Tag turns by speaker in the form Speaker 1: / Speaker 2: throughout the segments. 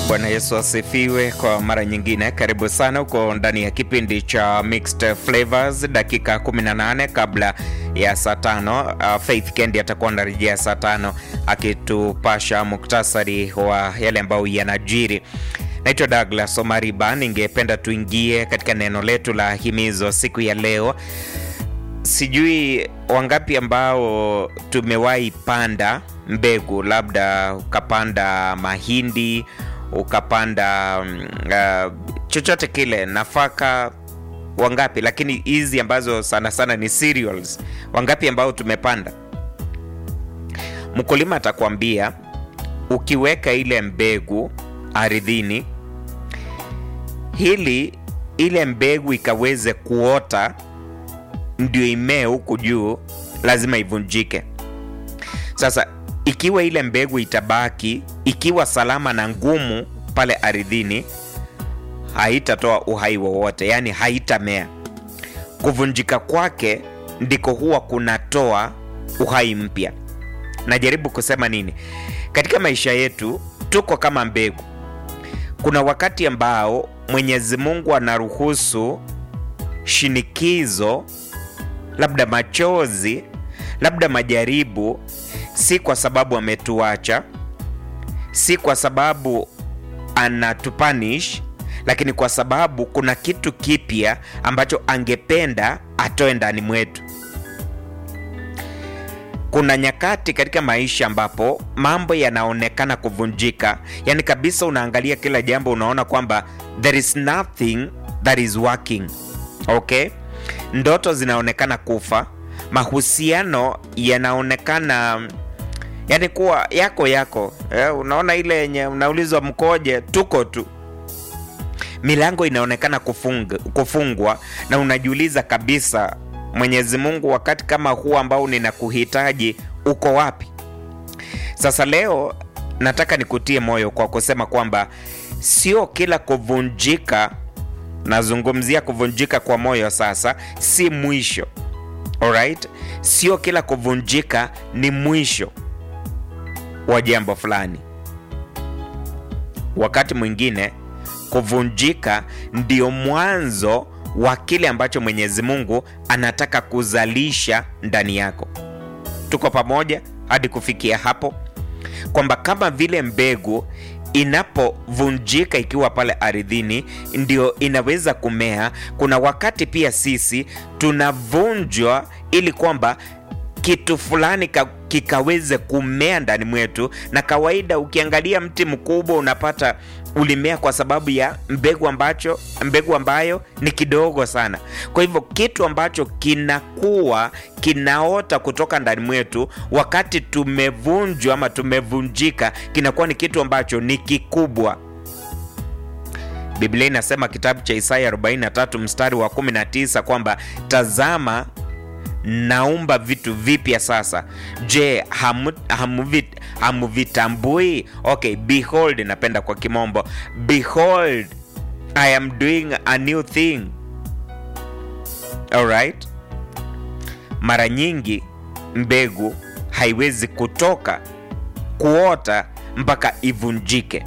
Speaker 1: Bwana Yesu asifiwe kwa mara nyingine. Karibu sana, uko ndani ya kipindi cha Mixed Flavors, dakika 18 kabla ya saa tano. Uh, Faith Kendi atakuwa anarejea saa tano akitupasha muktasari wa yale ambayo yanajiri. Naitwa Douglas Omariba. Ningependa tuingie katika neno letu la himizo siku ya leo. Sijui wangapi ambao tumewahi panda mbegu, labda ukapanda mahindi ukapanda uh, chochote kile, nafaka, wangapi? Lakini hizi ambazo sana sana ni cereals, wangapi ambao tumepanda? Mkulima atakwambia ukiweka ile mbegu ardhini, hili ile mbegu ikaweze kuota ndio imee huku juu, lazima ivunjike. Sasa ikiwa ile mbegu itabaki ikiwa salama na ngumu pale ardhini, haitatoa uhai wowote, yaani haitamea. Kuvunjika kwake ndiko huwa kunatoa uhai mpya. Najaribu kusema nini? Katika maisha yetu tuko kama mbegu. Kuna wakati ambao Mwenyezi Mungu anaruhusu shinikizo, labda machozi, labda majaribu si kwa sababu ametuacha, si kwa sababu anatupanish, lakini kwa sababu kuna kitu kipya ambacho angependa atoe ndani mwetu. Kuna nyakati katika maisha ambapo mambo yanaonekana kuvunjika, yani kabisa, unaangalia kila jambo, unaona kwamba there is nothing that is working. Okay, ndoto zinaonekana kufa, mahusiano yanaonekana yani kuwa yako yako eh, unaona ile yenye unaulizwa mkoje, tuko tu. Milango inaonekana kufunga, kufungwa na unajiuliza kabisa, Mwenyezi Mungu, wakati kama huu ambao ninakuhitaji uko wapi? Sasa leo nataka nikutie moyo kwa kusema kwamba sio kila kuvunjika, nazungumzia kuvunjika kwa moyo sasa, si mwisho. Alright? Sio kila kuvunjika ni mwisho wa jambo fulani. Wakati mwingine kuvunjika ndio mwanzo wa kile ambacho Mwenyezi Mungu anataka kuzalisha ndani yako. Tuko pamoja hadi kufikia hapo, kwamba kama vile mbegu inapovunjika ikiwa pale ardhini ndio inaweza kumea. Kuna wakati pia sisi tunavunjwa ili kwamba kitu fulani kikaweze kumea ndani mwetu. Na kawaida ukiangalia mti mkubwa unapata ulimea kwa sababu ya mbegu ambacho mbegu ambayo ni kidogo sana. Kwa hivyo kitu ambacho kinakuwa kinaota kutoka ndani mwetu, wakati tumevunjwa ama tumevunjika, kinakuwa ni kitu ambacho ni kikubwa. Biblia inasema kitabu cha Isaya 43 mstari wa 19 kwamba tazama naumba vitu vipya sasa. Je, hamuvitambui? Hamu okay, behold, napenda kwa kimombo, behold I am doing a new thing. Alright, mara nyingi mbegu haiwezi kutoka kuota mpaka ivunjike.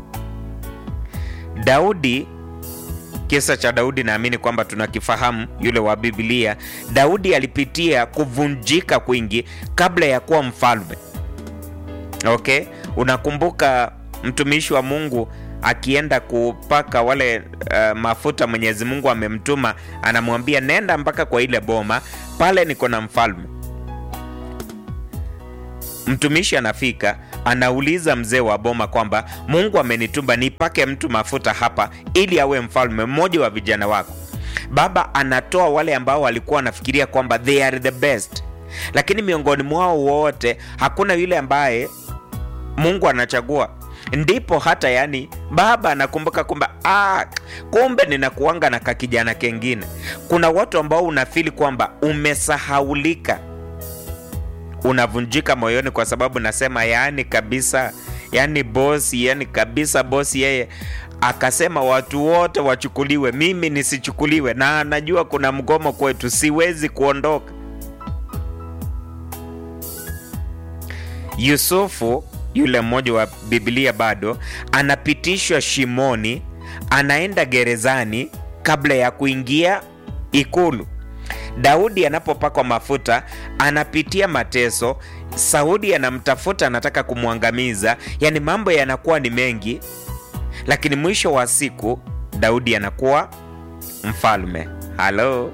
Speaker 1: Daudi Kisa cha Daudi naamini kwamba tunakifahamu, yule wa Biblia. Daudi alipitia kuvunjika kwingi kabla ya kuwa mfalme. Okay, unakumbuka mtumishi wa Mungu akienda kupaka wale uh, mafuta Mwenyezi Mungu amemtuma, anamwambia nenda mpaka kwa ile boma pale, niko na mfalme. Mtumishi anafika anauliza mzee wa boma kwamba Mungu amenituma nipake mtu mafuta hapa ili awe mfalme, mmoja wa vijana wako. Baba anatoa wale ambao walikuwa wanafikiria kwamba they are the best, lakini miongoni mwao wote hakuna yule ambaye Mungu anachagua. Ndipo hata yani baba anakumbuka kwamba ah, kumbe ninakuanga na kakijana kengine. Kuna watu ambao unafili kwamba umesahaulika unavunjika moyoni kwa sababu nasema, yaani kabisa, yaani bosi, yaani kabisa bosi yeye akasema watu wote wachukuliwe, mimi nisichukuliwe, na anajua kuna mgomo kwetu, siwezi kuondoka. Yusufu yule mmoja wa Biblia bado anapitishwa shimoni, anaenda gerezani kabla ya kuingia ikulu. Daudi anapopakwa mafuta anapitia mateso. Sauli anamtafuta, anataka kumwangamiza. Yaani mambo yanakuwa ni mengi, lakini mwisho wa siku Daudi anakuwa mfalme. Halo,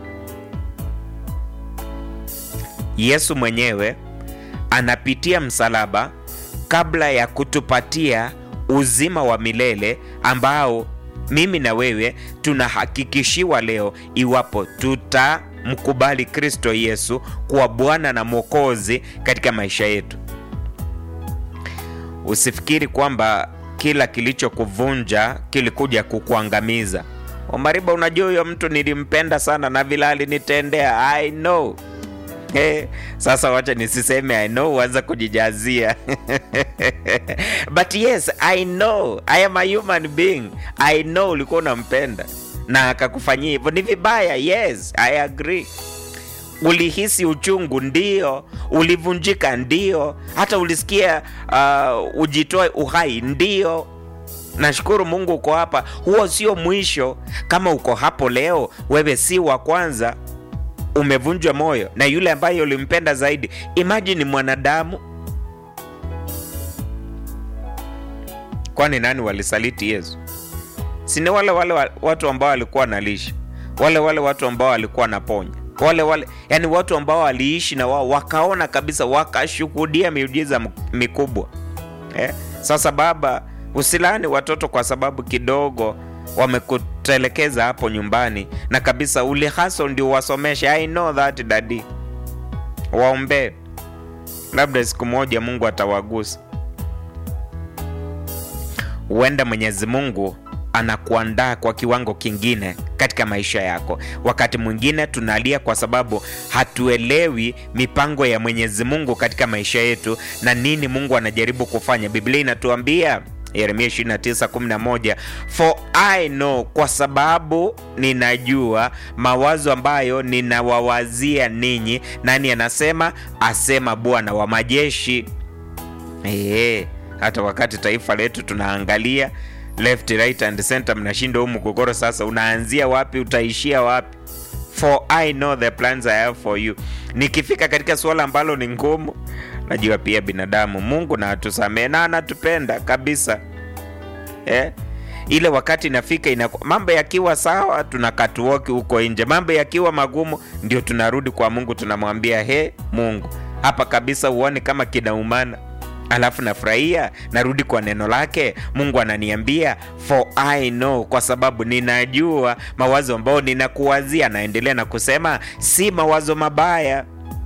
Speaker 1: Yesu mwenyewe anapitia msalaba kabla ya kutupatia uzima wa milele ambao mimi na wewe tunahakikishiwa leo iwapo tutamkubali Kristo Yesu kuwa Bwana na Mwokozi katika maisha yetu. Usifikiri kwamba kila kilichokuvunja kilikuja kukuangamiza. Omariba, unajua huyo mtu nilimpenda sana na vile alinitendea. I know. Hey, sasa wacha nisiseme I know, uanza kujijazia but yes I know I am a human being. I know ulikuwa unampenda na akakufanyia hivyo, ni vibaya. Yes, I agree. Ulihisi uchungu, ndio. Ulivunjika, ndio. Hata ulisikia uh, ujitoe uhai, ndio. Nashukuru Mungu uko hapa. Huo sio mwisho. Kama uko hapo leo, wewe si wa kwanza umevunjwa moyo na yule ambaye ulimpenda zaidi. Imagine mwanadamu, kwani nani walisaliti Yesu? Si ni wale wale watu ambao walikuwa wanalisha, wale wale watu ambao walikuwa wanaponya, wale wale, yani watu ambao waliishi na wao wakaona kabisa, wakashuhudia miujiza mikubwa eh? Sasa baba, usilani watoto kwa sababu kidogo wamekutelekeza hapo nyumbani na kabisa ule haso ndio wasomeshe. I know that daddy, waombee, labda siku moja Mungu atawagusa. Huenda Mwenyezi Mungu anakuandaa kwa kiwango kingine katika maisha yako. Wakati mwingine tunalia kwa sababu hatuelewi mipango ya Mwenyezi Mungu katika maisha yetu na nini Mungu anajaribu kufanya. Biblia inatuambia Yeremia 29:11, for I know, kwa sababu ninajua mawazo ambayo ninawawazia ninyi. Nani anasema? Asema Bwana wa majeshi. Eee, hata wakati taifa letu tunaangalia left right and center, mnashinda huu mgogoro. Sasa unaanzia wapi? Utaishia wapi? For I know the plans I have for you. Nikifika katika suala ambalo ni ngumu najua pia binadamu, Mungu na atusamee na anatupenda kabisa eh? Ile wakati inafika ina, mambo yakiwa sawa tunakatuoki huko nje, mambo yakiwa magumu ndio tunarudi kwa Mungu, tunamwambia he, Mungu hapa kabisa uone kama kinaumana, alafu nafurahia, narudi kwa neno lake. Mungu ananiambia for I know, kwa sababu ninajua mawazo ambayo ninakuwazia. Naendelea na kusema si mawazo mabaya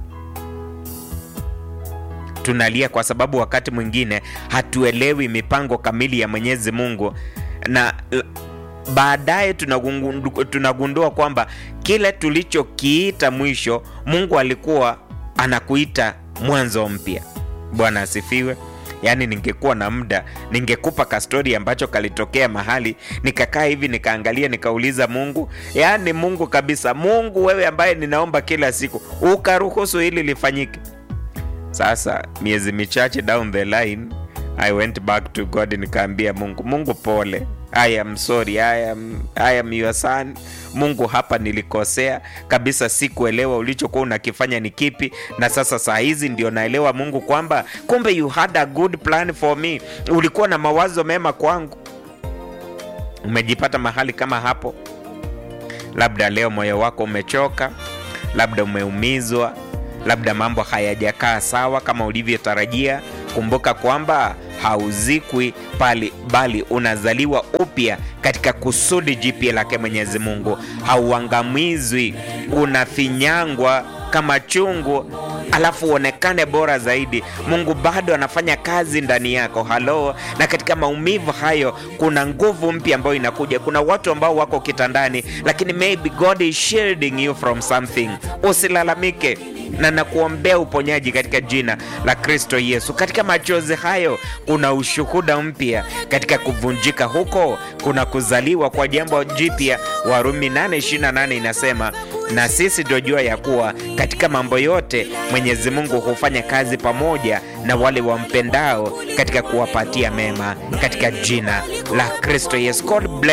Speaker 1: tunalia kwa sababu wakati mwingine hatuelewi mipango kamili ya Mwenyezi Mungu, na baadaye tunagundua, tunagundua kwamba kile tulichokiita mwisho, Mungu alikuwa anakuita mwanzo mpya. Bwana asifiwe. Yaani, ningekuwa na muda ningekupa kastori ambacho kalitokea mahali, nikakaa hivi nikaangalia, nikauliza Mungu, yaani Mungu kabisa, Mungu wewe ambaye ninaomba kila siku, ukaruhusu hili lifanyike. Sasa miezi michache down the line I went back to God, nikaambia Mungu, Mungu pole, I am sorry, I am, I am your son. Mungu, hapa nilikosea kabisa, sikuelewa ulichokuwa unakifanya ni kipi, na sasa saa hizi ndio naelewa Mungu kwamba kumbe you had a good plan for me, ulikuwa na mawazo mema kwangu. Umejipata mahali kama hapo? Labda leo moyo wako umechoka, labda umeumizwa labda mambo hayajakaa sawa kama ulivyotarajia. Kumbuka kwamba hauzikwi pali, bali unazaliwa upya katika kusudi jipya lake Mwenyezi Mungu. Hauangamizwi, unafinyangwa kama chungu alafu uonekane bora zaidi. Mungu bado anafanya kazi ndani yako. Halo, na katika maumivu hayo kuna nguvu mpya ambayo inakuja. Kuna watu ambao wako kitandani, lakini maybe God is shielding you from something. Usilalamike. na nakuombea uponyaji katika jina la Kristo Yesu. Katika machozi hayo kuna ushuhuda mpya, katika kuvunjika huko kuna kuzaliwa kwa jambo jipya. Warumi 8:28 inasema na sisi tunajua ya kuwa katika mambo yote Mwenyezi Mungu hufanya kazi pamoja na wale wampendao katika kuwapatia mema, katika jina la Kristo Yesu. God bless